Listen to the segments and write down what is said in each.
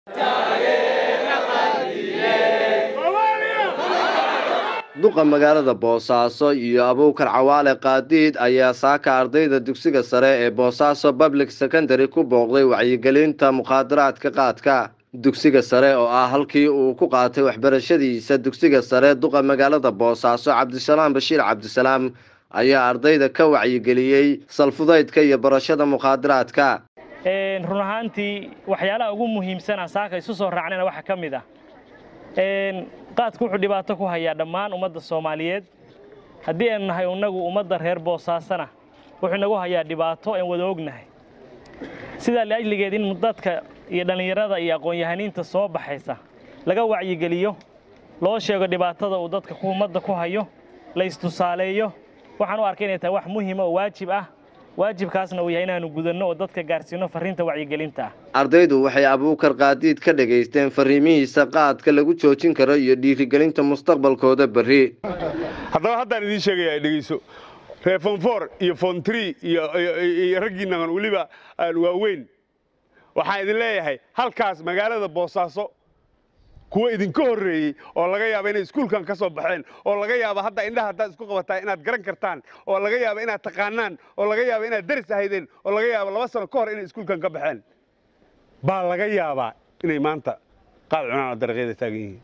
duqa magaalada boosaaso iyo abuukar cawaale qaadiid ayaa saaka ardayda dugsiga sare ee boosaaso public secondary ku booqday wacyigelinta mukhaadaraadka qaadka dugsiga sare oo ah halkii uu ku qaatay waxbarashadiisa dugsiga sare duqa magaalada boosaaso cabdisalaam bashiir cabdisalaam ayaa ardayda ka wacyigeliyey salfudaydka iyo barashada mukhaadaraadka run ahaantii waxyaalaha ugu muhiimsana saaka isu soo raacnayna waxaa ka mid ah qaadku wuxuu dhibaato ku hayaa dhammaan ummadda soomaaliyeed haddii aynu nahay innagu ummadda reer boosaasana wuxuu inagu hayaa dhibaato aan wada ognahay sidaa liajligeed in dadka iyo dhallinyarada iyo aqoon-yahaniinta soo baxaysa laga wacyigeliyo loo sheego dhibaatada uu dadka ummadda ku hayo la istusaaleeyo waxaan u arkay inay tahay wax muhiima oo waajib ah waajibkaasna uu yahay inaanu gudanno oo dadka gaarsiino farriinta wacyigelinta ah ardaydu waxay abuukar qaadiid ka dhegaysteen farriimihiisa qaadka lagu joojin karo iyo dhiirigelinta mustaqbalkooda berri haddaba haddaan idiin sheegaya dhegeyso ree fonfor iyo fontri iyo raggiinnan weliba waaweyn waxaan idin leeyahay halkaas magaalada boosaaso kuwa idinka horreeyey oo laga yaaba inay iskuulkan ka soo baxeen oo laga yaaba hadda indhaha haddaad isku qabataa inaad garan kartaan oo laga yaaba inaad taqaanaan oo laga yaaba inaad daris ahaydeen oo laga yaaba laba sano ka hor inay iskuulkan ka baxeen baa laga yaabaa inay maanta qaad cunaan oo dariiqyada taagan yihiin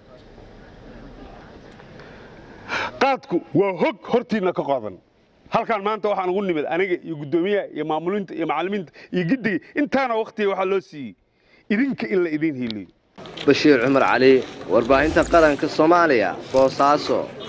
qaadku waa hog hortiinna ka qodan halkaan maanta waxaan ugu nimid aniga iyo guddoomiyaha iyo maamulinta iyo macallimiinta iyo giddiga intaana wakhtiga waxaa loo siiyey idinka in la idiin hiiliyo bashiir cumar cali warbaahinta qaranka soomaaliya boosaaso